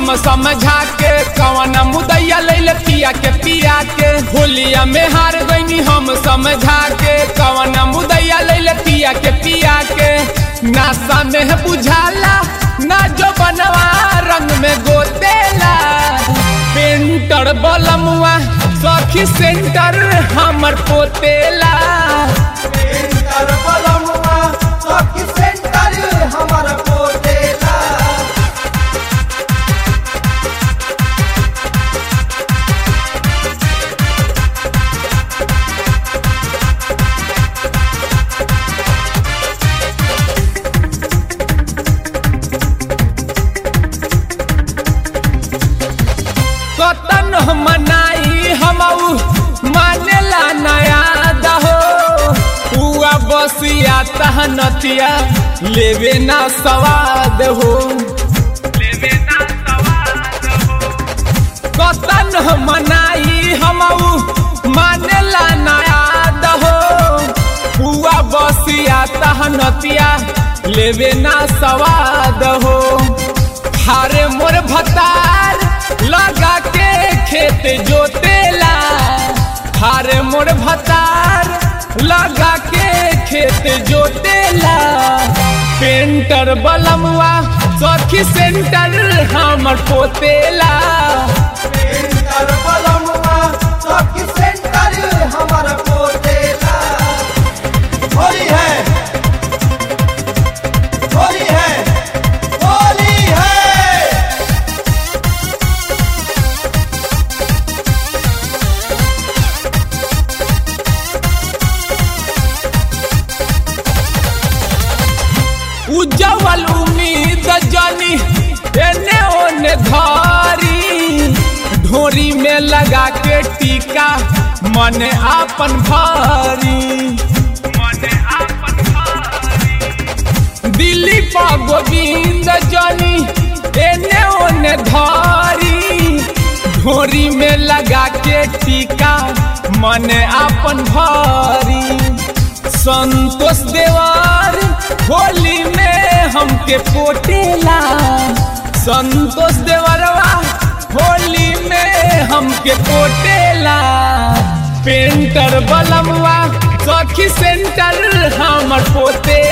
हम समझा के कवन मुदैया ले पिया के पिया के होलिया में हार गईनी हम समझा के कवन मुदैया ले पिया के पिया के नासा में बुझाला ना जो बनवा रंग में गोतेला पेंटर बलमुआ सखी सेंटर हमर पोतेला सेंटर बलमुआ सखी सेंटर हमारा पोतेला कतन मनाई हम मानेला नया दहो हुआ बसिया तहनतिया लेवे ना सवाद हो कतन मनाई हम मानेला नया दहो हुआ बसिया तहनतिया लेवे ना सवाद हो हारे मोर भतार लगा के खेत जोतेला हारे मोर भतार लगा के खेत जोतेला पेंटर बलमुआ सखी सेंटर हमर पोतेला सेंटर बलमुआ सखी सेंटर हमारा पोतेला होली है होली है होली है उज्जवल उम्मीद जानी एने ओने धारी ढोरी में लगा के टीका मन आपन भारी दिल्ली पा गोविंद जानी एने ओने धारी ढोरी में लगा के टीका मन आपन भारी संतोष देवार होली में हमके पोटेला संतोष देवरवा होली में हमके पोटेला पेंटर बलमवा सखी सेंटर हमर पोते